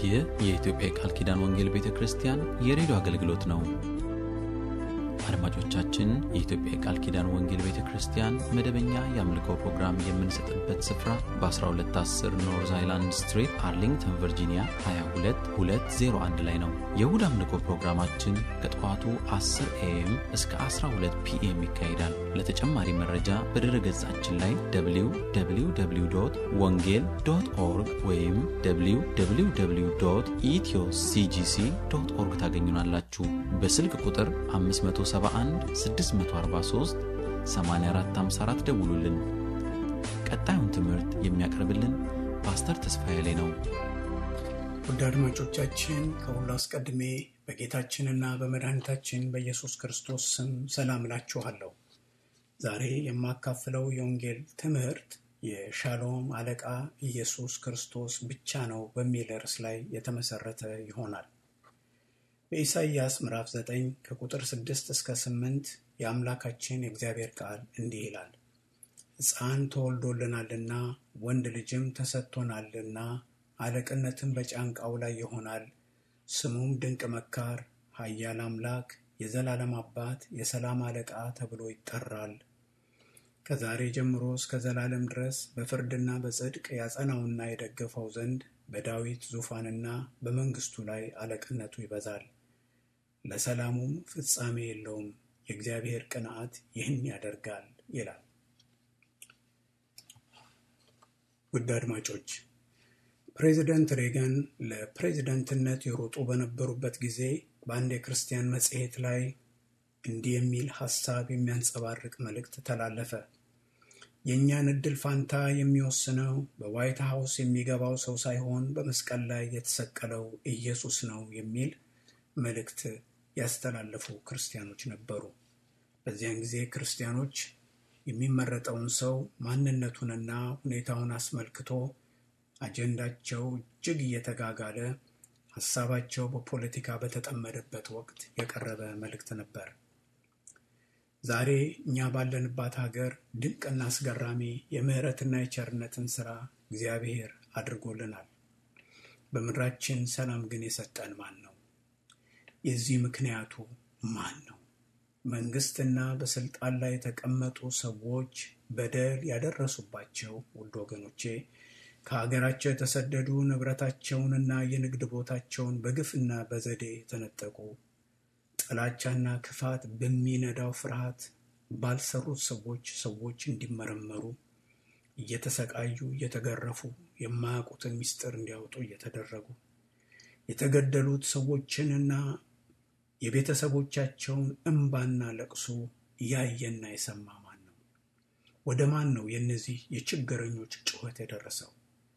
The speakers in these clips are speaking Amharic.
ይህ የኢትዮጵያ የቃል ኪዳን ወንጌል ቤተ ክርስቲያን የሬዲዮ አገልግሎት ነው። አድማጮቻችን፣ የኢትዮጵያ የቃል ኪዳን ወንጌል ቤተ ክርስቲያን መደበኛ የአምልኮ ፕሮግራም የምንሰጥበት ስፍራ በ1210 ኖርዝ አይላንድ ስትሪት አርሊንግተን ቨርጂኒያ 22201 ላይ ነው። የእሁድ አምልኮ ፕሮግራማችን ከጠዋቱ 10 ኤኤም እስከ 12 ፒኤም ይካሄዳል። ለተጨማሪ መረጃ በድረ ገጻችን ላይ www ወንጌል ዶት ኦርግ ወይም www ኢትዮ ሲጂሲ ዶት ኦርግ ታገኙናላችሁ። በስልክ ቁጥር 571 643 8454 ደውሉልን። ቀጣዩን ትምህርት የሚያቀርብልን ፓስተር ተስፋዬ ላይ ነው። ውድ አድማጮቻችን ከሁሉ አስቀድሜ በጌታችንና በመድኃኒታችን በኢየሱስ ክርስቶስ ስም ሰላም እላችኋለሁ። ዛሬ የማካፍለው የወንጌል ትምህርት የሻሎም አለቃ ኢየሱስ ክርስቶስ ብቻ ነው በሚል ርዕስ ላይ የተመሰረተ ይሆናል። በኢሳይያስ ምዕራፍ 9 ከቁጥር 6 እስከ 8 የአምላካችን የእግዚአብሔር ቃል እንዲህ ይላል። ሕፃን ተወልዶልናልና ወንድ ልጅም ተሰጥቶናልና አለቅነትም በጫንቃው ላይ ይሆናል። ስሙም ድንቅ መካር፣ ኃያል አምላክ፣ የዘላለም አባት፣ የሰላም አለቃ ተብሎ ይጠራል። ከዛሬ ጀምሮ እስከ ዘላለም ድረስ በፍርድና በጽድቅ ያጸናውና የደገፈው ዘንድ በዳዊት ዙፋንና በመንግስቱ ላይ አለቅነቱ ይበዛል። ለሰላሙም ፍጻሜ የለውም። የእግዚአብሔር ቅንዓት ይህን ያደርጋል ይላል። ውድ አድማጮች ፕሬዚደንት ሬገን ለፕሬዚደንትነት የሮጡ በነበሩበት ጊዜ በአንድ የክርስቲያን መጽሔት ላይ እንዲህ የሚል ሐሳብ የሚያንጸባርቅ መልእክት ተላለፈ። የእኛን ዕድል ፋንታ የሚወስነው በዋይት ሀውስ የሚገባው ሰው ሳይሆን በመስቀል ላይ የተሰቀለው ኢየሱስ ነው የሚል መልእክት ያስተላለፉ ክርስቲያኖች ነበሩ። በዚያን ጊዜ ክርስቲያኖች የሚመረጠውን ሰው ማንነቱንና ሁኔታውን አስመልክቶ አጀንዳቸው እጅግ እየተጋጋለ ሀሳባቸው በፖለቲካ በተጠመደበት ወቅት የቀረበ መልእክት ነበር። ዛሬ እኛ ባለንባት ሀገር ድንቅና አስገራሚ የምህረትና የቸርነትን ስራ እግዚአብሔር አድርጎልናል። በምድራችን ሰላም ግን የሰጠን ማን ነው? የዚህ ምክንያቱ ማን ነው? መንግስትና በስልጣን ላይ የተቀመጡ ሰዎች በደል ያደረሱባቸው ውድ ወገኖቼ ከሀገራቸው የተሰደዱ ንብረታቸውንና የንግድ ቦታቸውን በግፍና በዘዴ የተነጠቁ ጥላቻና ክፋት በሚነዳው ፍርሃት ባልሰሩት ሰዎች ሰዎች እንዲመረመሩ እየተሰቃዩ እየተገረፉ የማያውቁትን ምስጢር እንዲያወጡ እየተደረጉ የተገደሉት ሰዎችንና የቤተሰቦቻቸውን እምባና ለቅሶ ያየና የሰማ ማን ነው? ወደ ማን ነው የእነዚህ የችግረኞች ጩኸት የደረሰው?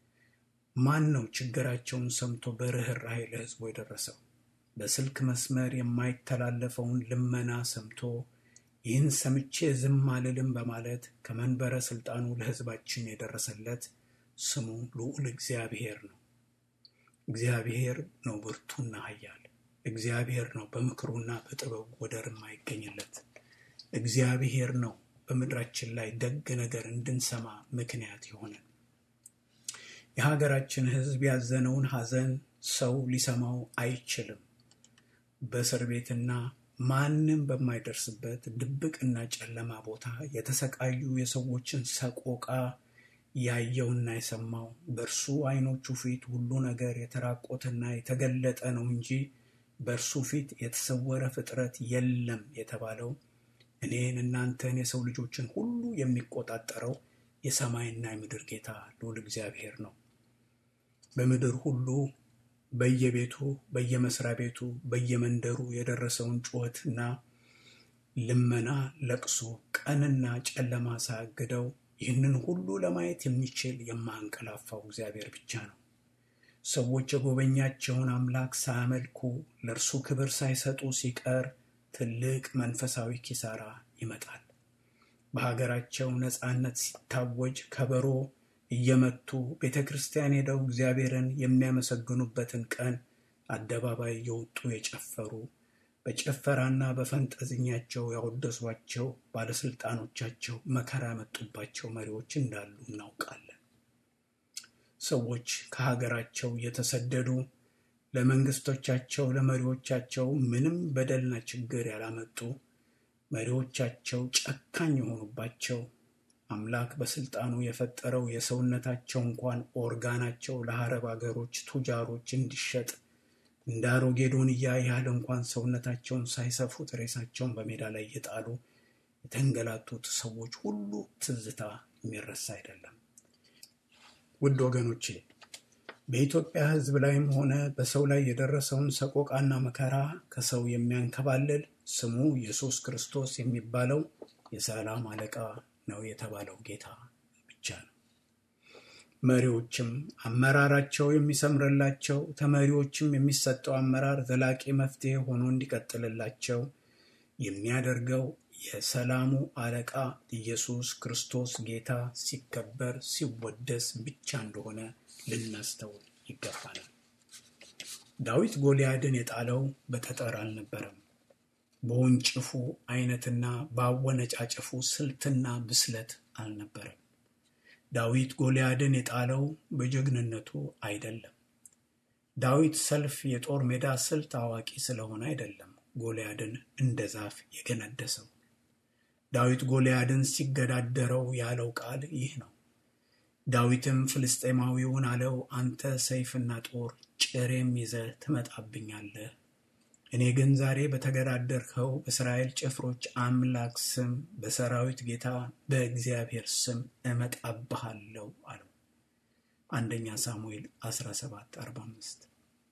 ማን ነው ችግራቸውን ሰምቶ በርኅራኄ ለሕዝቡ የደረሰው? በስልክ መስመር የማይተላለፈውን ልመና ሰምቶ ይህን ሰምቼ ዝም አልልም በማለት ከመንበረ ስልጣኑ ለሕዝባችን የደረሰለት ስሙ ልዑል እግዚአብሔር ነው። እግዚአብሔር ነው ብርቱና ኃያል። እግዚአብሔር ነው በምክሩና በጥበቡ ወደር የማይገኝለት። እግዚአብሔር ነው በምድራችን ላይ ደግ ነገር እንድንሰማ ምክንያት የሆነን። የሀገራችን ሕዝብ ያዘነውን ሐዘን ሰው ሊሰማው አይችልም። በእስር ቤትና ማንም በማይደርስበት ድብቅና ጨለማ ቦታ የተሰቃዩ የሰዎችን ሰቆቃ ያየውና የሰማው በእርሱ ዓይኖቹ ፊት ሁሉ ነገር የተራቆተና የተገለጠ ነው እንጂ በእርሱ ፊት የተሰወረ ፍጥረት የለም የተባለው እኔን እናንተን የሰው ልጆችን ሁሉ የሚቆጣጠረው የሰማይና የምድር ጌታ ልዑል እግዚአብሔር ነው። በምድር ሁሉ በየቤቱ በየመስሪያ ቤቱ በየመንደሩ የደረሰውን ጩኸትና ልመና፣ ለቅሶ ቀንና ጨለማ ሳያግደው ይህንን ሁሉ ለማየት የሚችል የማንቀላፋው እግዚአብሔር ብቻ ነው። ሰዎች የጎበኛቸውን አምላክ ሳያመልኩ ለእርሱ ክብር ሳይሰጡ ሲቀር ትልቅ መንፈሳዊ ኪሳራ ይመጣል። በሀገራቸው ነፃነት ሲታወጅ ከበሮ እየመቱ ቤተ ክርስቲያን ሄደው እግዚአብሔርን የሚያመሰግኑበትን ቀን አደባባይ የወጡ የጨፈሩ በጭፈራና በፈንጠዝኛቸው ያወደሷቸው ባለስልጣኖቻቸው መከራ ያመጡባቸው መሪዎች እንዳሉ እናውቃለን። ሰዎች ከሀገራቸው እየተሰደዱ ለመንግስቶቻቸው ለመሪዎቻቸው ምንም በደልና ችግር ያላመጡ መሪዎቻቸው ጨካኝ የሆኑባቸው አምላክ በስልጣኑ የፈጠረው የሰውነታቸው እንኳን ኦርጋናቸው ለአረብ አገሮች ቱጃሮች እንዲሸጥ እንደ አሮጌ ዶንያ ያህል እንኳን ሰውነታቸውን ሳይሰፉት ሬሳቸውን በሜዳ ላይ እየጣሉ የተንገላቱት ሰዎች ሁሉ ትዝታ የሚረሳ አይደለም። ውድ ወገኖቼ በኢትዮጵያ ሕዝብ ላይም ሆነ በሰው ላይ የደረሰውን ሰቆቃና መከራ ከሰው የሚያንከባልል ስሙ ኢየሱስ ክርስቶስ የሚባለው የሰላም አለቃ ነው የተባለው ጌታ ብቻ ነው። መሪዎችም አመራራቸው የሚሰምርላቸው ተመሪዎችም የሚሰጠው አመራር ዘላቂ መፍትሄ ሆኖ እንዲቀጥልላቸው የሚያደርገው የሰላሙ አለቃ ኢየሱስ ክርስቶስ ጌታ ሲከበር ሲወደስ ብቻ እንደሆነ ልናስተውል ይገባናል። ዳዊት ጎልያድን የጣለው በጠጠር አልነበረም። በወንጭፉ አይነትና በአወነጫጭፉ ስልትና ብስለት አልነበረም። ዳዊት ጎልያድን የጣለው በጀግንነቱ አይደለም። ዳዊት ሰልፍ የጦር ሜዳ ስልት አዋቂ ስለሆነ አይደለም ጎልያድን እንደ ዛፍ የገነደሰው። ዳዊት ጎልያድን ሲገዳደረው ያለው ቃል ይህ ነው። ዳዊትም ፍልስጤማዊውን አለው፣ አንተ ሰይፍና ጦር ጭሬም ይዘህ ትመጣብኛለህ እኔ ግን ዛሬ በተገዳደርከው በእስራኤል ጭፍሮች አምላክ ስም በሰራዊት ጌታ በእግዚአብሔር ስም እመጣብሃለሁ አለው። አንደኛ ሳሙኤል 1745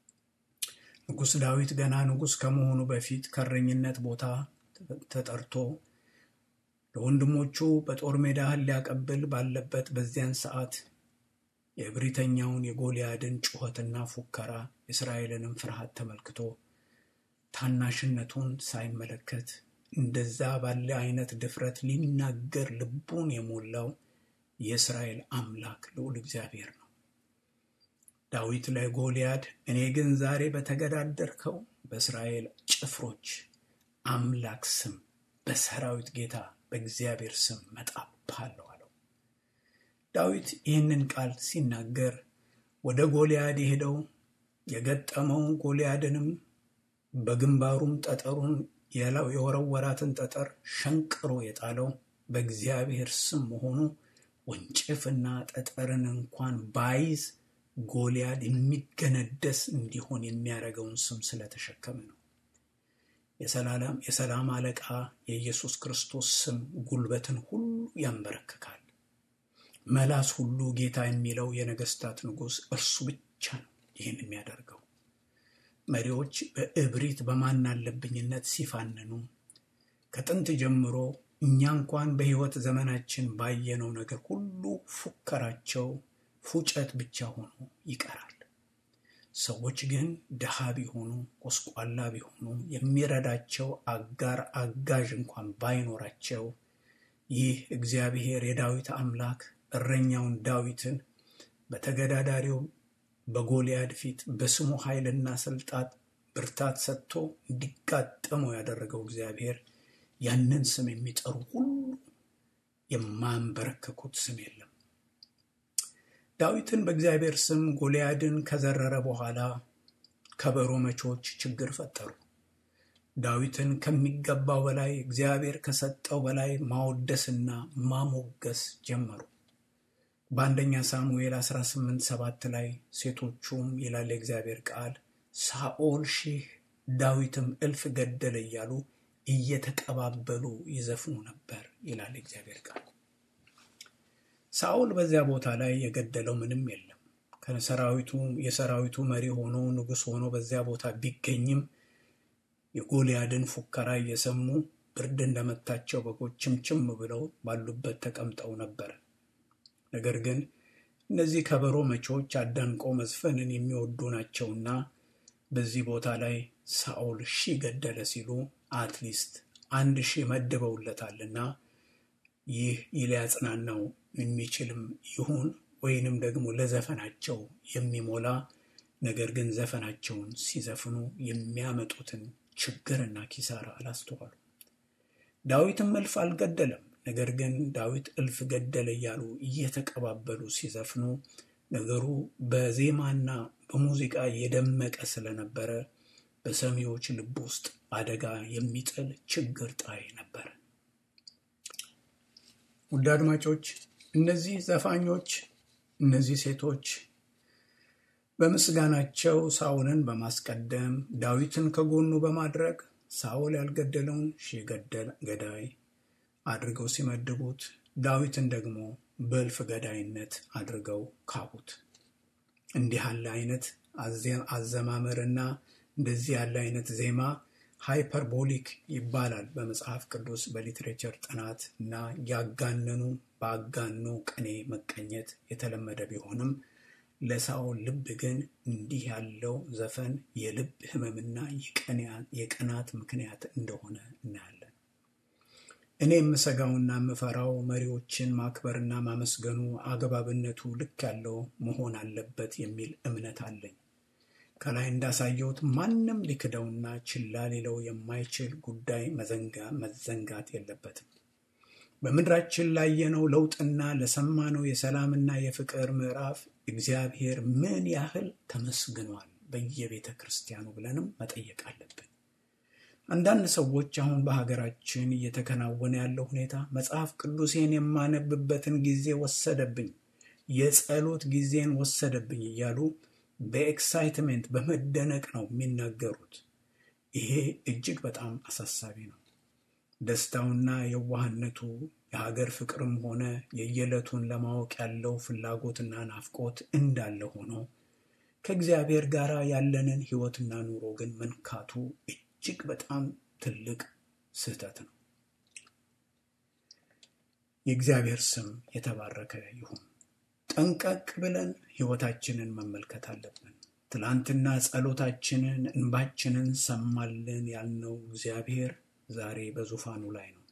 ንጉሥ ዳዊት ገና ንጉሥ ከመሆኑ በፊት ከእረኝነት ቦታ ተጠርቶ ለወንድሞቹ በጦር ሜዳ እህል ሊያቀብል ባለበት በዚያን ሰዓት የእብሪተኛውን የጎልያድን ጩኸትና ፉከራ የእስራኤልንም ፍርሃት ተመልክቶ ታናሽነቱን ሳይመለከት እንደዛ ባለ አይነት ድፍረት ሊናገር ልቡን የሞላው የእስራኤል አምላክ ልዑል እግዚአብሔር ነው። ዳዊት ለጎልያድ እኔ ግን ዛሬ በተገዳደርከው በእስራኤል ጭፍሮች አምላክ ስም በሰራዊት ጌታ በእግዚአብሔር ስም መጣብሃለሁ አለው። ዳዊት ይህንን ቃል ሲናገር ወደ ጎልያድ የሄደው የገጠመው ጎልያድንም በግንባሩም ጠጠሩን የወረወራትን ጠጠር ሸንቅሮ የጣለው በእግዚአብሔር ስም መሆኑ ወንጭፍና ጠጠርን እንኳን ባይዝ ጎልያድ የሚገነደስ እንዲሆን የሚያደርገውን ስም ስለተሸከመ ነው። የሰላም አለቃ የኢየሱስ ክርስቶስ ስም ጉልበትን ሁሉ ያንበረክካል። መላስ ሁሉ ጌታ የሚለው የነገስታት ንጉሥ እርሱ ብቻ ነው ይህን የሚያደርገው። መሪዎች በእብሪት በማናለብኝነት ሲፋንኑ ከጥንት ጀምሮ እኛ እንኳን በሕይወት ዘመናችን ባየነው ነገር ሁሉ ፉከራቸው ፉጨት ብቻ ሆኖ ይቀራል። ሰዎች ግን ድሃ ቢሆኑ ጎስቋላ ቢሆኑ የሚረዳቸው አጋር አጋዥ እንኳን ባይኖራቸው ይህ እግዚአብሔር የዳዊት አምላክ እረኛውን ዳዊትን በተገዳዳሪው በጎልያድ ፊት በስሙ ኃይልና ስልጣት ብርታት ሰጥቶ እንዲጋጠመው ያደረገው እግዚአብሔር ያንን ስም የሚጠሩ ሁሉ የማንበረከኩት ስም የለም። ዳዊትን በእግዚአብሔር ስም ጎልያድን ከዘረረ በኋላ ከበሮ መቾች ችግር ፈጠሩ። ዳዊትን ከሚገባው በላይ እግዚአብሔር ከሰጠው በላይ ማወደስና ማሞገስ ጀመሩ። በአንደኛ ሳሙኤል 18 ሰባት ላይ ሴቶቹም ይላል የእግዚአብሔር ቃል ሳኦል ሺህ ዳዊትም እልፍ ገደለ እያሉ እየተቀባበሉ ይዘፍኑ ነበር ይላል የእግዚአብሔር ቃል። ሳኦል በዚያ ቦታ ላይ የገደለው ምንም የለም። ከሰራዊቱ የሰራዊቱ መሪ ሆኖ ንጉሥ ሆኖ በዚያ ቦታ ቢገኝም የጎልያድን ፉከራ እየሰሙ ብርድ እንደመታቸው በጎች ችምችም ብለው ባሉበት ተቀምጠው ነበር። ነገር ግን እነዚህ ከበሮ መቼዎች አዳንቀው መዝፈንን የሚወዱ ናቸውና በዚህ ቦታ ላይ ሳኦል ሺህ ገደለ ሲሉ አትሊስት አንድ ሺህ መድበውለታልና ይህ ሊያጽናናው የሚችልም ይሁን ወይንም ደግሞ ለዘፈናቸው የሚሞላ ነገር ግን ዘፈናቸውን ሲዘፍኑ የሚያመጡትን ችግርና ኪሳራ አላስተዋሉ። ዳዊትም እልፍ አልገደለም። ነገር ግን ዳዊት እልፍ ገደለ እያሉ እየተቀባበሉ ሲዘፍኑ ነገሩ በዜማና በሙዚቃ የደመቀ ስለነበረ በሰሚዎች ልብ ውስጥ አደጋ የሚጥል ችግር ጣይ ነበር። ውድ አድማጮች፣ እነዚህ ዘፋኞች፣ እነዚህ ሴቶች በምስጋናቸው ሳውልን በማስቀደም ዳዊትን ከጎኑ በማድረግ ሳውል ያልገደለውን ሺህ ገዳይ አድርገው ሲመድቡት ዳዊትን ደግሞ በእልፍ ገዳይነት አድርገው ካቡት። እንዲህ ያለ አይነት አዘማመርና እንደዚህ ያለ አይነት ዜማ ሃይፐርቦሊክ ይባላል በመጽሐፍ ቅዱስ በሊትሬቸር ጥናት እና ያጋነኑ በአጋኖ ቅኔ መቀኘት የተለመደ ቢሆንም ለሳኦል ልብ ግን እንዲህ ያለው ዘፈን የልብ ሕመምና የቅናት ምክንያት እንደሆነ እናያለን። እኔ የምሰጋውና የምፈራው መሪዎችን ማክበርና ማመስገኑ አግባብነቱ ልክ ያለው መሆን አለበት የሚል እምነት አለኝ። ከላይ እንዳሳየሁት ማንም ሊክደውና ችላ ሊለው የማይችል ጉዳይ መዘንጋት የለበትም። በምድራችን ላየነው ለውጥና ለሰማነው የሰላምና የፍቅር ምዕራፍ እግዚአብሔር ምን ያህል ተመስግኗል በየቤተ ክርስቲያኑ ብለንም መጠየቅ አለብን። አንዳንድ ሰዎች አሁን በሀገራችን እየተከናወነ ያለው ሁኔታ መጽሐፍ ቅዱሴን የማነብበትን ጊዜ ወሰደብኝ፣ የጸሎት ጊዜን ወሰደብኝ እያሉ በኤክሳይትሜንት በመደነቅ ነው የሚናገሩት። ይሄ እጅግ በጣም አሳሳቢ ነው። ደስታውና የዋህነቱ የሀገር ፍቅርም ሆነ የየዕለቱን ለማወቅ ያለው ፍላጎትና ናፍቆት እንዳለ ሆኖ ከእግዚአብሔር ጋር ያለንን ሕይወትና ኑሮ ግን መንካቱ እጅግ በጣም ትልቅ ስህተት ነው። የእግዚአብሔር ስም የተባረከ ይሁን። ጠንቀቅ ብለን ሕይወታችንን መመልከት አለብን። ትላንትና ጸሎታችንን፣ እንባችንን ሰማልን ያልነው እግዚአብሔር ዛሬ በዙፋኑ ላይ ነው።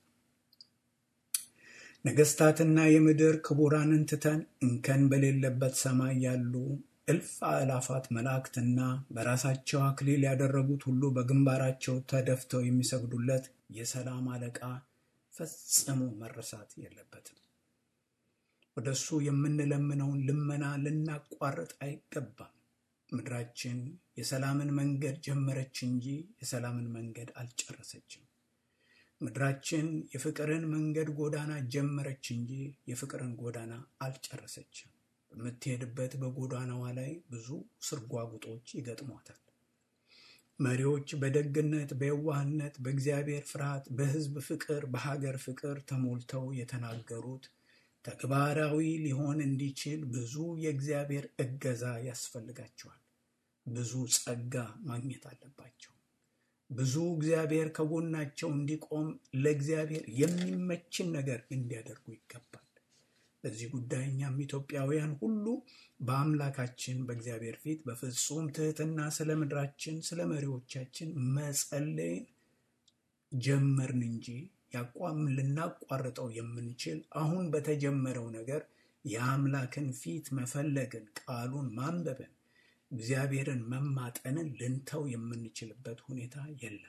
ነገስታትና የምድር ክቡራንን ትተን እንከን በሌለበት ሰማይ ያሉ እልፍ አእላፋት መላእክትና በራሳቸው አክሊል ያደረጉት ሁሉ በግንባራቸው ተደፍተው የሚሰግዱለት የሰላም አለቃ ፈጽሞ መረሳት የለበትም። ወደ እሱ የምንለምነውን ልመና ልናቋርጥ አይገባም። ምድራችን የሰላምን መንገድ ጀመረች እንጂ የሰላምን መንገድ አልጨረሰችም። ምድራችን የፍቅርን መንገድ ጎዳና ጀመረች እንጂ የፍቅርን ጎዳና አልጨረሰችም። በምትሄድበት በጎዳናዋ ላይ ብዙ ስርጓጉጦች ይገጥሟታል። መሪዎች በደግነት፣ በየዋህነት፣ በእግዚአብሔር ፍርሃት፣ በሕዝብ ፍቅር፣ በሀገር ፍቅር ተሞልተው የተናገሩት ተግባራዊ ሊሆን እንዲችል ብዙ የእግዚአብሔር እገዛ ያስፈልጋቸዋል። ብዙ ጸጋ ማግኘት አለባቸው። ብዙ እግዚአብሔር ከጎናቸው እንዲቆም ለእግዚአብሔር የሚመችን ነገር እንዲያደርጉ ይገባል። በዚህ ጉዳይ እኛም ኢትዮጵያውያን ሁሉ በአምላካችን በእግዚአብሔር ፊት በፍጹም ትህትና ስለ ምድራችን፣ ስለ መሪዎቻችን መጸለይን ጀመርን እንጂ ያቋም ልናቋርጠው የምንችል አሁን በተጀመረው ነገር የአምላክን ፊት መፈለግን፣ ቃሉን ማንበብን፣ እግዚአብሔርን መማጠንን ልንተው የምንችልበት ሁኔታ የለም።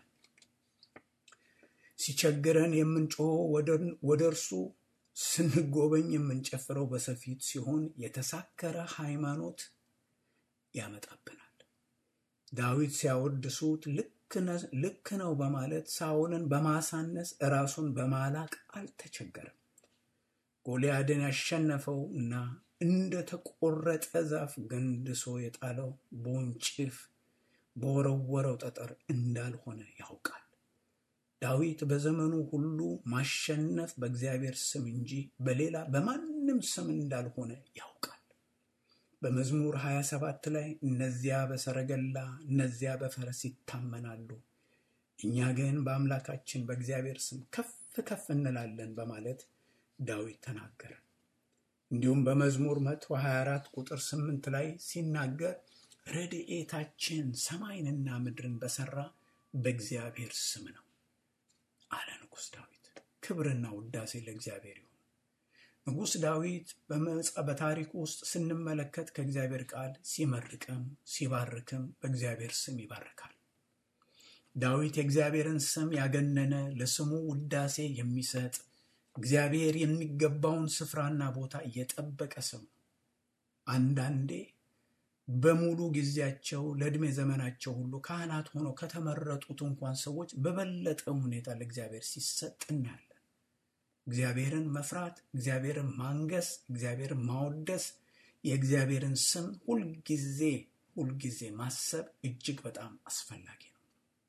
ሲቸግረን የምንጮኸው ወደ እርሱ ስንጎበኝ የምንጨፍረው በሰፊት ሲሆን የተሳከረ ሃይማኖት ያመጣብናል። ዳዊት ሲያወድሱት ልክ ነው በማለት ሳኦልን በማሳነስ ራሱን በማላቅ አልተቸገረም። ጎልያድን ያሸነፈው እና እንደ ተቆረጠ ዛፍ ገንድሶ የጣለው በወንጭፍ በወረወረው ጠጠር እንዳልሆነ ያውቃል። ዳዊት በዘመኑ ሁሉ ማሸነፍ በእግዚአብሔር ስም እንጂ በሌላ በማንም ስም እንዳልሆነ ያውቃል። በመዝሙር 27 ላይ እነዚያ በሰረገላ እነዚያ በፈረስ ይታመናሉ፣ እኛ ግን በአምላካችን በእግዚአብሔር ስም ከፍ ከፍ እንላለን በማለት ዳዊት ተናገረ። እንዲሁም በመዝሙር 124 ቁጥር 8 ላይ ሲናገር ረድኤታችን ሰማይንና ምድርን በሰራ በእግዚአብሔር ስም ነው አለ ንጉሥ ዳዊት። ክብርና ውዳሴ ለእግዚአብሔር ይሁን። ንጉሥ ዳዊት በታሪኩ ውስጥ ስንመለከት ከእግዚአብሔር ቃል ሲመርቅም ሲባርክም በእግዚአብሔር ስም ይባርካል። ዳዊት የእግዚአብሔርን ስም ያገነነ ለስሙ ውዳሴ የሚሰጥ እግዚአብሔር የሚገባውን ስፍራና ቦታ እየጠበቀ ሰው ነው። አንዳንዴ በሙሉ ጊዜያቸው ለዕድሜ ዘመናቸው ሁሉ ካህናት ሆነው ከተመረጡት እንኳን ሰዎች በበለጠ ሁኔታ ለእግዚአብሔር ሲሰጥ እናያለን። እግዚአብሔርን መፍራት፣ እግዚአብሔርን ማንገስ፣ እግዚአብሔርን ማወደስ፣ የእግዚአብሔርን ስም ሁልጊዜ ሁልጊዜ ማሰብ እጅግ በጣም አስፈላጊ ነው።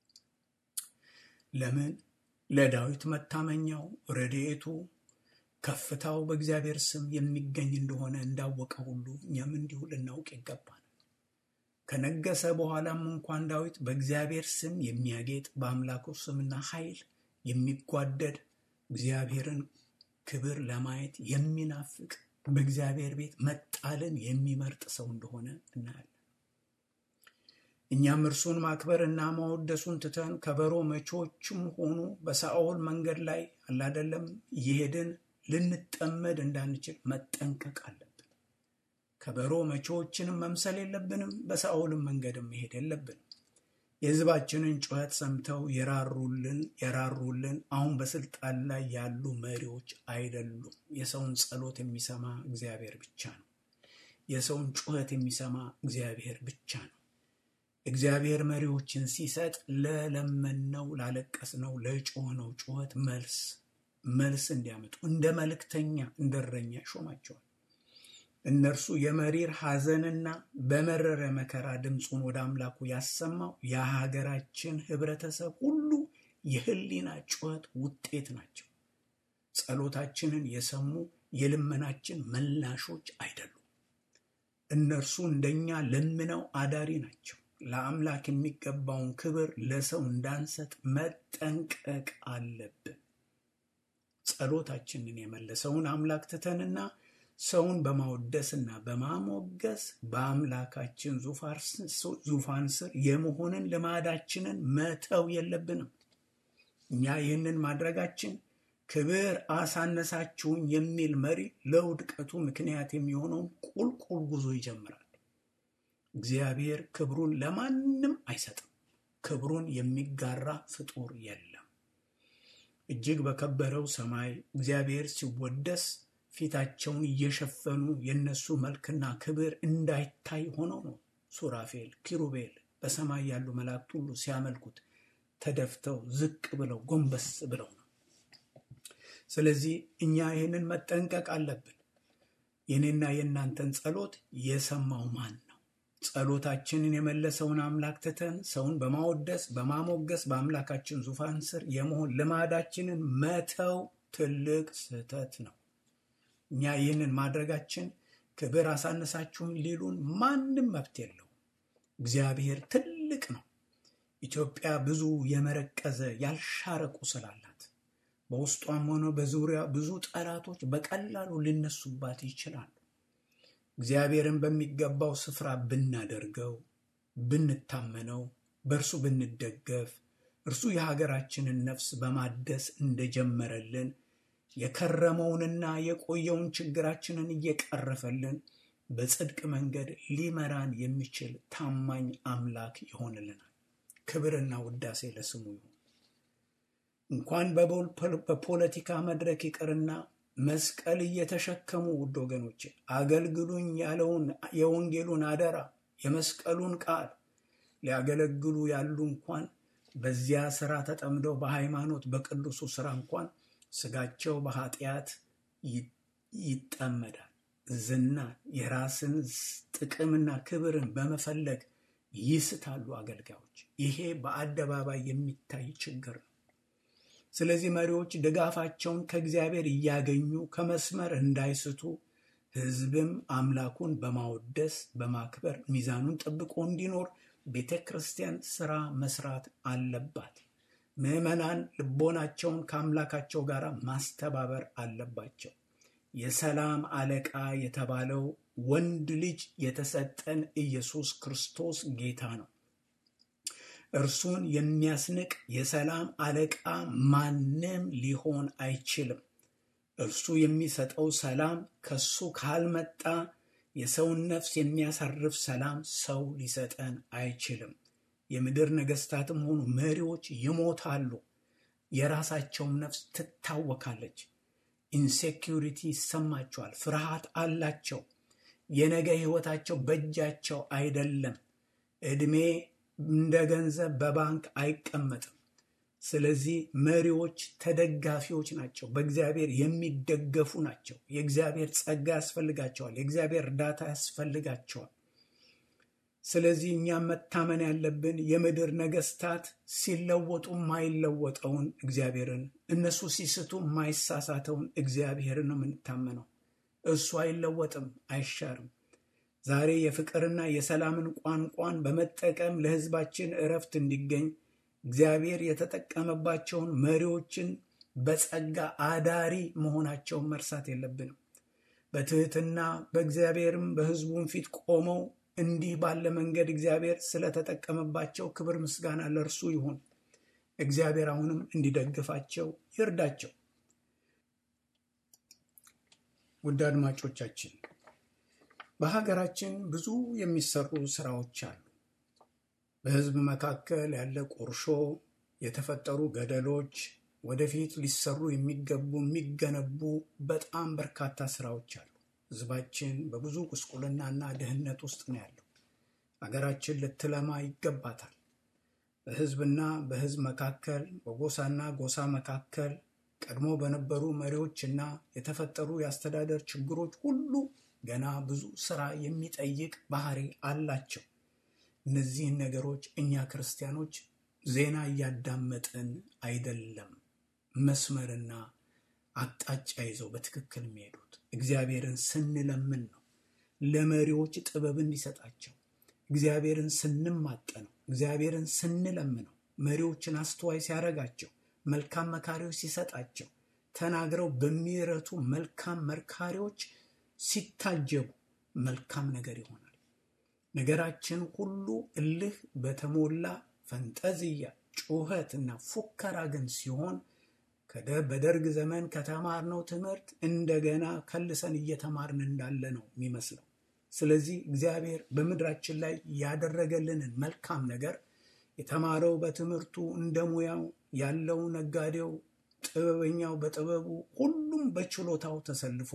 ለምን? ለዳዊት መታመኛው ረድኤቱ ከፍታው በእግዚአብሔር ስም የሚገኝ እንደሆነ እንዳወቀ ሁሉ እኛም እንዲሁ ልናውቅ ይገባል። ከነገሰ በኋላም እንኳን ዳዊት በእግዚአብሔር ስም የሚያጌጥ በአምላኩ ስምና ኃይል የሚጓደድ እግዚአብሔርን ክብር ለማየት የሚናፍቅ በእግዚአብሔር ቤት መጣልን የሚመርጥ ሰው እንደሆነ እናያለን። እኛም እርሱን ማክበር እና ማወደሱን ትተን ከበሮ መቾችም ሆኑ በሳኦል መንገድ ላይ አላደለም እየሄድን ልንጠመድ እንዳንችል መጠንቀቅ አለብን። ከበሮ መቼዎችንም መምሰል የለብንም። በሳኦልም መንገድም መሄድ የለብንም። የሕዝባችንን ጩኸት ሰምተው የራሩልን የራሩልን አሁን በስልጣን ላይ ያሉ መሪዎች አይደሉም። የሰውን ጸሎት የሚሰማ እግዚአብሔር ብቻ ነው። የሰውን ጩኸት የሚሰማ እግዚአብሔር ብቻ ነው። እግዚአብሔር መሪዎችን ሲሰጥ ለለመነው፣ ላለቀስነው፣ ለጮህነው ጩኸት መልስ መልስ እንዲያመጡ እንደ መልእክተኛ እንደ እረኛ ሾማቸዋል። እነርሱ የመሪር ሐዘንና በመረረ መከራ ድምፁን ወደ አምላኩ ያሰማው የሀገራችን ህብረተሰብ ሁሉ የህሊና ጩኸት ውጤት ናቸው። ጸሎታችንን የሰሙ የልመናችን መላሾች አይደሉም። እነርሱ እንደኛ ለምነው አዳሪ ናቸው። ለአምላክ የሚገባውን ክብር ለሰው እንዳንሰጥ መጠንቀቅ አለብን። ጸሎታችንን የመለሰውን አምላክ ትተንና ሰውን በማወደስና በማሞገስ በአምላካችን ዙፋን ስር የመሆንን ልማዳችንን መተው የለብንም። እኛ ይህንን ማድረጋችን ክብር አሳነሳችሁኝ የሚል መሪ ለውድቀቱ ምክንያት የሚሆነውን ቁልቁል ጉዞ ይጀምራል። እግዚአብሔር ክብሩን ለማንም አይሰጥም። ክብሩን የሚጋራ ፍጡር የለም። እጅግ በከበረው ሰማይ እግዚአብሔር ሲወደስ ፊታቸውን እየሸፈኑ የነሱ መልክና ክብር እንዳይታይ ሆነው ነው ሱራፌል፣ ኪሩቤል በሰማይ ያሉ መላእክት ሁሉ ሲያመልኩት ተደፍተው ዝቅ ብለው ጎንበስ ብለው ነው። ስለዚህ እኛ ይህንን መጠንቀቅ አለብን። የኔና የእናንተን ጸሎት የሰማው ማን ነው? ጸሎታችንን የመለሰውን አምላክ ትተን ሰውን በማወደስ በማሞገስ በአምላካችን ዙፋን ስር የመሆን ልማዳችንን መተው ትልቅ ስህተት ነው። እኛ ይህንን ማድረጋችን ክብር አሳነሳችሁን ሊሉን ማንም መብት የለው። እግዚአብሔር ትልቅ ነው። ኢትዮጵያ ብዙ የመረቀዘ ያልሻረ ቁስል አላት። በውስጧም ሆነ በዙሪያ ብዙ ጠላቶች በቀላሉ ሊነሱባት ይችላሉ። እግዚአብሔርን በሚገባው ስፍራ ብናደርገው፣ ብንታመነው፣ በእርሱ ብንደገፍ፣ እርሱ የሀገራችንን ነፍስ በማደስ እንደጀመረልን የከረመውንና የቆየውን ችግራችንን እየቀረፈልን በጽድቅ መንገድ ሊመራን የሚችል ታማኝ አምላክ ይሆንልናል። ክብርና ውዳሴ ለስሙ ይሁን። እንኳን በፖለቲካ መድረክ ይቅርና መስቀል እየተሸከሙ ውድ ወገኖቼ አገልግሉኝ ያለውን የወንጌሉን አደራ የመስቀሉን ቃል ሊያገለግሉ ያሉ እንኳን በዚያ ስራ ተጠምደው በሃይማኖት በቅዱሱ ስራ እንኳን ስጋቸው በኃጢአት ይጠመዳል። ዝና የራስን ጥቅምና ክብርን በመፈለግ ይስታሉ አገልጋዮች። ይሄ በአደባባይ የሚታይ ችግር ነው። ስለዚህ መሪዎች ድጋፋቸውን ከእግዚአብሔር እያገኙ ከመስመር እንዳይስቱ፣ ሕዝብም አምላኩን በማወደስ በማክበር ሚዛኑን ጠብቆ እንዲኖር ቤተ ክርስቲያን ስራ መስራት አለባት። ምዕመናን ልቦናቸውን ከአምላካቸው ጋር ማስተባበር አለባቸው። የሰላም አለቃ የተባለው ወንድ ልጅ የተሰጠን ኢየሱስ ክርስቶስ ጌታ ነው። እርሱን የሚያስንቅ የሰላም አለቃ ማንም ሊሆን አይችልም። እርሱ የሚሰጠው ሰላም ከሱ ካልመጣ የሰውን ነፍስ የሚያሳርፍ ሰላም ሰው ሊሰጠን አይችልም። የምድር ነገስታትም ሆኑ መሪዎች ይሞታሉ። የራሳቸውም ነፍስ ትታወካለች። ኢንሴኪሪቲ ይሰማቸዋል። ፍርሃት አላቸው። የነገ ሕይወታቸው በእጃቸው አይደለም። ዕድሜ እንደ ገንዘብ በባንክ አይቀመጥም። ስለዚህ መሪዎች ተደጋፊዎች ናቸው። በእግዚአብሔር የሚደገፉ ናቸው። የእግዚአብሔር ጸጋ ያስፈልጋቸዋል። የእግዚአብሔር እርዳታ ያስፈልጋቸዋል። ስለዚህ እኛም መታመን ያለብን የምድር ነገስታት ሲለወጡ የማይለወጠውን እግዚአብሔርን፣ እነሱ ሲስቱ የማይሳሳተውን እግዚአብሔርን ነው የምንታመነው። እሱ አይለወጥም፣ አይሻርም። ዛሬ የፍቅርና የሰላምን ቋንቋን በመጠቀም ለሕዝባችን እረፍት እንዲገኝ እግዚአብሔር የተጠቀመባቸውን መሪዎችን በጸጋ አዳሪ መሆናቸውን መርሳት የለብንም። በትህትና በእግዚአብሔርም በሕዝቡም ፊት ቆመው እንዲህ ባለ መንገድ እግዚአብሔር ስለተጠቀመባቸው ክብር ምስጋና ለእርሱ ይሁን። እግዚአብሔር አሁንም እንዲደግፋቸው ይርዳቸው። ውድ አድማጮቻችን በሀገራችን ብዙ የሚሰሩ ስራዎች አሉ። በህዝብ መካከል ያለ ቁርሾ፣ የተፈጠሩ ገደሎች፣ ወደፊት ሊሰሩ የሚገቡ የሚገነቡ በጣም በርካታ ስራዎች አሉ። ህዝባችን በብዙ ጉስቁልናና ድህነት ውስጥ ነው ያለው። ሀገራችን ልትለማ ይገባታል። በህዝብና በህዝብ መካከል፣ በጎሳና ጎሳ መካከል ቀድሞ በነበሩ መሪዎችና የተፈጠሩ የአስተዳደር ችግሮች ሁሉ ገና ብዙ ስራ የሚጠይቅ ባህሪ አላቸው። እነዚህን ነገሮች እኛ ክርስቲያኖች ዜና እያዳመጥን አይደለም። መስመርና አቅጣጫ ይዘው በትክክል የሚሄዱት እግዚአብሔርን ስንለምን ነው። ለመሪዎች ጥበብ እንዲሰጣቸው እግዚአብሔርን ስንማጠነው፣ እግዚአብሔርን ስንለምነው፣ መሪዎችን አስተዋይ ሲያደርጋቸው፣ መልካም መካሪዎች ሲሰጣቸው፣ ተናግረው በሚረቱ መልካም መርካሪዎች ሲታጀቡ መልካም ነገር ይሆናል። ነገራችን ሁሉ እልህ በተሞላ ፈንጠዝያ፣ ጩኸት እና ፉከራ ግን ሲሆን በደርግ ዘመን ከተማርነው ትምህርት እንደገና ከልሰን እየተማርን እንዳለ ነው የሚመስለው። ስለዚህ እግዚአብሔር በምድራችን ላይ ያደረገልንን መልካም ነገር የተማረው በትምህርቱ እንደ ሙያው ያለው ነጋዴው፣ ጥበበኛው በጥበቡ ሁሉም በችሎታው ተሰልፎ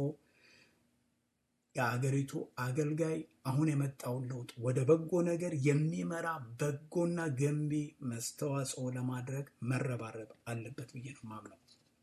የአገሪቱ አገልጋይ አሁን የመጣውን ለውጥ ወደ በጎ ነገር የሚመራ በጎና ገንቢ መስተዋጽኦ ለማድረግ መረባረብ አለበት ብዬ ነው ማምነው።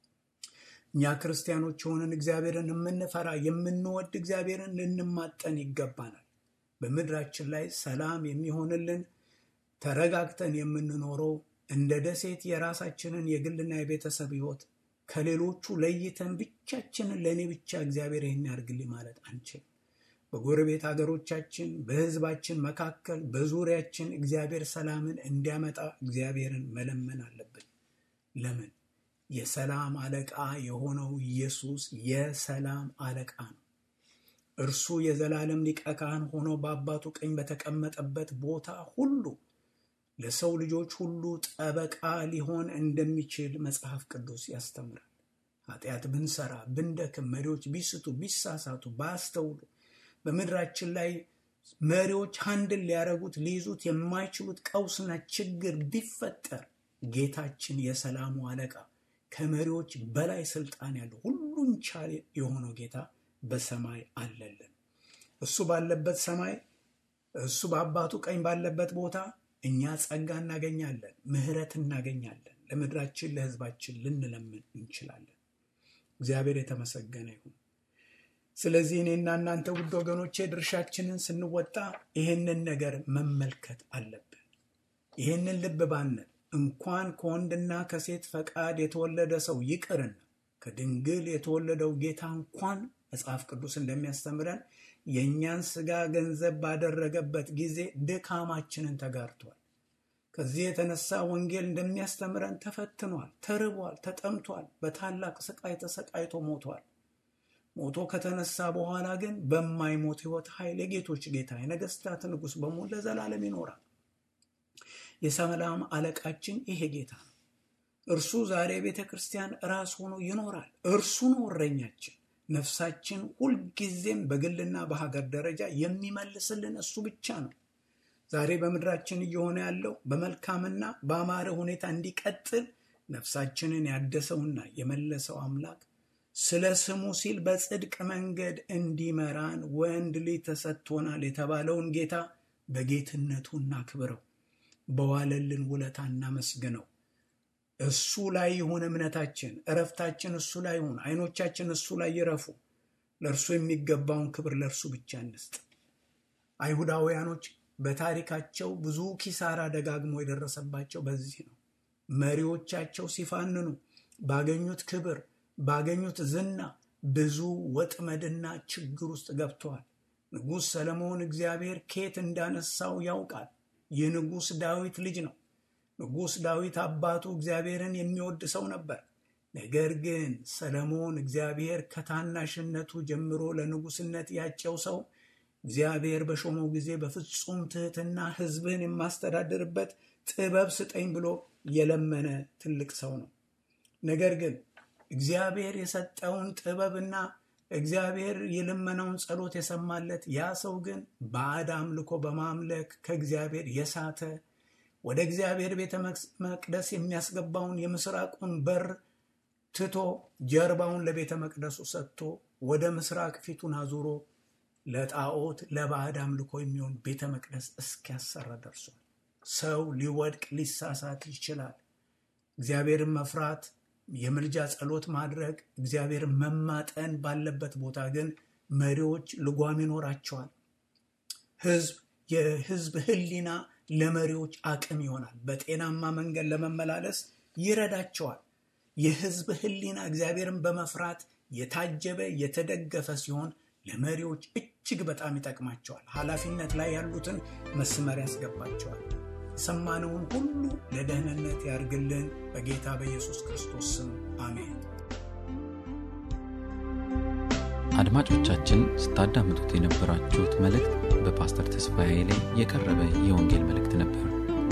እኛ ክርስቲያኖች የሆንን እግዚአብሔርን የምንፈራ የምንወድ እግዚአብሔርን ልንማጠን ይገባናል። በምድራችን ላይ ሰላም የሚሆንልን ተረጋግተን የምንኖረው እንደ ደሴት የራሳችንን የግልና የቤተሰብ ሕይወት ከሌሎቹ ለይተን ብቻችንን ለእኔ ብቻ እግዚአብሔር ይህን ያድርግልኝ ማለት አንችልም። በጎረቤት ሀገሮቻችን፣ በሕዝባችን መካከል፣ በዙሪያችን እግዚአብሔር ሰላምን እንዲያመጣ እግዚአብሔርን መለመን አለብን። ለምን? የሰላም አለቃ የሆነው ኢየሱስ የሰላም አለቃ ነው። እርሱ የዘላለም ሊቀ ካህን ሆኖ በአባቱ ቀኝ በተቀመጠበት ቦታ ሁሉ ለሰው ልጆች ሁሉ ጠበቃ ሊሆን እንደሚችል መጽሐፍ ቅዱስ ያስተምራል። ኃጢአት ብንሰራ ብንደክም፣ መሪዎች ቢስቱ ቢሳሳቱ፣ ባያስተውሉ በምድራችን ላይ መሪዎች አንድን ሊያደርጉት ሊይዙት የማይችሉት ቀውስና ችግር ቢፈጠር ጌታችን የሰላሙ አለቃ ከመሪዎች በላይ ስልጣን ያለው ሁሉን ቻል የሆነው ጌታ በሰማይ አለልን። እሱ ባለበት ሰማይ እሱ በአባቱ ቀኝ ባለበት ቦታ እኛ ጸጋ እናገኛለን፣ ምሕረት እናገኛለን። ለምድራችን ለሕዝባችን ልንለምን እንችላለን። እግዚአብሔር የተመሰገነ ይሁን። ስለዚህ እኔና እናንተ ውድ ወገኖቼ ድርሻችንን ስንወጣ ይህንን ነገር መመልከት አለብን። ይህንን ልብ ባንል እንኳን ከወንድና ከሴት ፈቃድ የተወለደ ሰው ይቅርና ከድንግል የተወለደው ጌታ እንኳን መጽሐፍ ቅዱስ እንደሚያስተምረን የእኛን ሥጋ ገንዘብ ባደረገበት ጊዜ ድካማችንን ተጋርቷል። ከዚህ የተነሳ ወንጌል እንደሚያስተምረን ተፈትኗል፣ ተርቧል፣ ተጠምቷል፣ በታላቅ ስቃይ ተሰቃይቶ ሞቷል። ሞቶ ከተነሳ በኋላ ግን በማይሞት ሕይወት ኃይል የጌቶች ጌታ የነገስታት ንጉሥ በመሆን ለዘላለም ይኖራል። የሰላም አለቃችን ይሄ ጌታ ነው። እርሱ ዛሬ ቤተ ክርስቲያን ራስ ሆኖ ይኖራል። እርሱ ነው እረኛችን። ነፍሳችን ሁልጊዜም በግልና በሀገር ደረጃ የሚመልስልን እሱ ብቻ ነው። ዛሬ በምድራችን እየሆነ ያለው በመልካምና በአማረ ሁኔታ እንዲቀጥል ነፍሳችንን ያደሰውና የመለሰው አምላክ ስለ ስሙ ሲል በጽድቅ መንገድ እንዲመራን ወንድ ልጅ ተሰጥቶናል የተባለውን ጌታ በጌትነቱ እናክብረው፣ በዋለልን ውለታ እናመስግነው። እሱ ላይ ይሁን እምነታችን፣ እረፍታችን እሱ ላይ ይሁን፣ አይኖቻችን እሱ ላይ ይረፉ። ለእርሱ የሚገባውን ክብር ለእርሱ ብቻ እንስጥ። አይሁዳውያኖች በታሪካቸው ብዙ ኪሳራ ደጋግሞ የደረሰባቸው በዚህ ነው። መሪዎቻቸው ሲፋንኑ ባገኙት ክብር ባገኙት ዝና ብዙ ወጥመድና ችግር ውስጥ ገብተዋል። ንጉሥ ሰለሞን እግዚአብሔር ኬት እንዳነሳው ያውቃል። የንጉሥ ዳዊት ልጅ ነው። ንጉሥ ዳዊት አባቱ እግዚአብሔርን የሚወድ ሰው ነበር። ነገር ግን ሰለሞን እግዚአብሔር ከታናሽነቱ ጀምሮ ለንጉሥነት ያጨው ሰው እግዚአብሔር በሾመው ጊዜ በፍጹም ትሕትና ሕዝብን የማስተዳድርበት ጥበብ ስጠኝ ብሎ የለመነ ትልቅ ሰው ነው። ነገር ግን እግዚአብሔር የሰጠውን ጥበብና እግዚአብሔር የለመነውን ጸሎት የሰማለት ያ ሰው ግን ባዕድ አምልኮ በማምለክ ከእግዚአብሔር የሳተ ወደ እግዚአብሔር ቤተ መቅደስ የሚያስገባውን የምስራቁን በር ትቶ ጀርባውን ለቤተ መቅደሱ ሰጥቶ ወደ ምስራቅ ፊቱን አዙሮ ለጣዖት ለባዕድ አምልኮ የሚሆን ቤተ መቅደስ እስኪያሰራ ደርሷል። ሰው ሊወድቅ ሊሳሳት ይችላል። እግዚአብሔርን መፍራት የምልጃ ጸሎት ማድረግ እግዚአብሔርን መማጠን ባለበት ቦታ ግን መሪዎች ልጓም ይኖራቸዋል። ህዝብ የህዝብ ህሊና ለመሪዎች አቅም ይሆናል። በጤናማ መንገድ ለመመላለስ ይረዳቸዋል። የህዝብ ህሊና እግዚአብሔርን በመፍራት የታጀበ የተደገፈ ሲሆን ለመሪዎች እጅግ በጣም ይጠቅማቸዋል። ኃላፊነት ላይ ያሉትን መስመር ያስገባቸዋል። የሰማነውን ሁሉ ለደህንነት ያርግልን። በጌታ በኢየሱስ ክርስቶስ ስም አሜን። አድማጮቻችን ስታዳምጡት የነበራችሁት መልእክት በፓስተር ተስፋዬ ላይ የቀረበ የወንጌል መልእክት ነበር።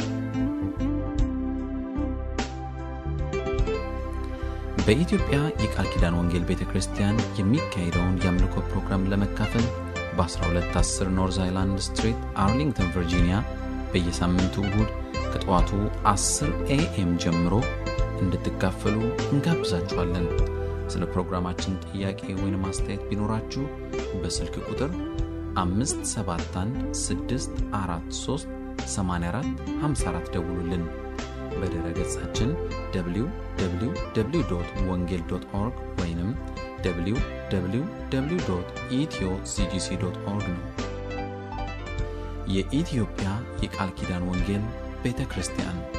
በኢትዮጵያ የቃል ኪዳን ወንጌል ቤተ ክርስቲያን የሚካሄደውን የአምልኮ ፕሮግራም ለመካፈል በ1210 ኖርዝ አይላንድ ስትሪት አርሊንግተን ቨርጂኒያ በየሳምንቱ እሁድ ከጠዋቱ 10 ኤኤም ጀምሮ እንድትካፈሉ እንጋብዛችኋለን። ስለ ፕሮግራማችን ጥያቄ ወይም አስተያየት ቢኖራችሁ በስልክ ቁጥር 571 ደውሉልን። በድረ ገጻችን www ወንጌል ኦርግ ወይም www ኢትዮ ሲጂሲ ኦርግ ነው። የኢትዮጵያ የቃል ኪዳን ወንጌል ቤተ ክርስቲያን